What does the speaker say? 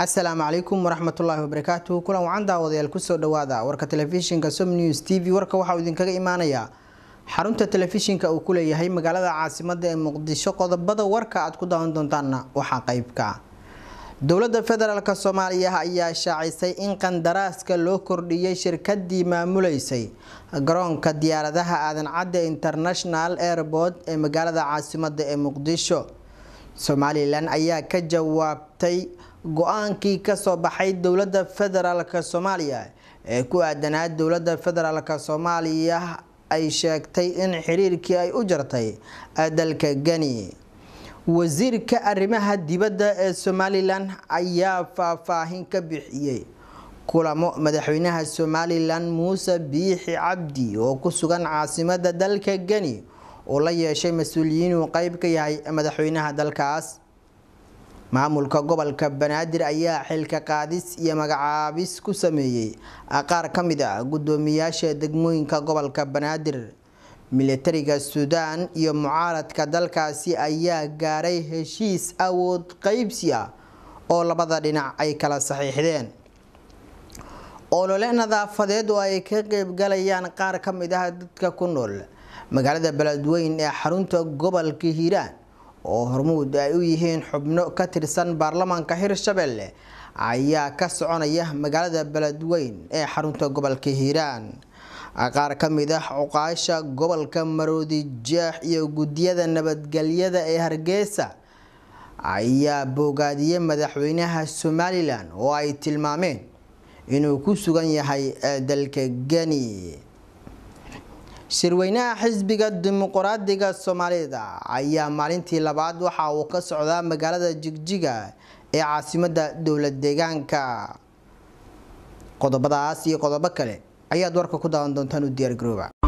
asalaamu calaykum waraxmatullaahi wabarakaatuhu kulan wacan daawadayaal kusoo dhawaada warka telefishinka som news t v warka waxauu idinkaga imaanayaa xarunta telefishinka uu ku leeyahay magaalada caasimada ee muqdisho qodobada warka aad ku daawan doontaanna waxaa qeybka dowladda federaalk soomaaliya ayaa shaacisay in qandaraaska loo kordhiyey shirkadii maamuleysay garoonka diyaaradaha aadan cadde international airport ee magaalada caasimada ee muqdisho somalilan ayaa ka jawaabtay go-aankii kasoo baxay dowladda federaalk soomaaliya ee ku aadanaa dowladda federaalk soomaaliya ay sheegtay in xiriirkii ay u jartay dalka geni wasiirka arrimaha dibadda ee somalilan ayaa faahfaahin ka bixiyey kulamo madaxweynaha somalilan muuse biixi cabdi oo ku sugan caasimada dalka geni oo la yeeshay mas-uuliyiin uu qeyb ka yahay madaxweynaha dalkaas maamulka gobolka banaadir ayaa xilka qaadis iyo magacaabis ku sameeyey qaar ka mid ah guddoomiyaasha degmooyinka gobolka banaadir militariga suudaan iyo mucaaradka dalkaasi ayaa gaaray heshiis awood qeybsi ah oo labada dhinac ay kala saxiixdeen olole nadaafadeed oo ay ka qeybgalayaan qaar ka mid ah dadka ku nool magaalada beledweyn ee xarunta gobolka hiiraan oo hormuud ay u yihiin xubno ka tirsan baarlamaanka hirshabelle ayaa ka soconaya magaalada beledweyn ee xarunta gobolka hiiraan qaar ka mid ah cuqaasha gobolka maroodi jeex iyo guddiyada nabadgelyada ee hargeysa ayaa boogaadiyey madaxweynaha somalilan oo ay tilmaameen inuu ku sugan yahay dalka geni shirweynaha xisbiga dimuqraadiga soomaalida ayaa maalintii labaad waxa uu ka socdaa magaalada jigjiga ee caasimada dowlad deegaanka qodobadaas iyo qodobo kale ayaad warka ku daawan doontaan u diyaargarooba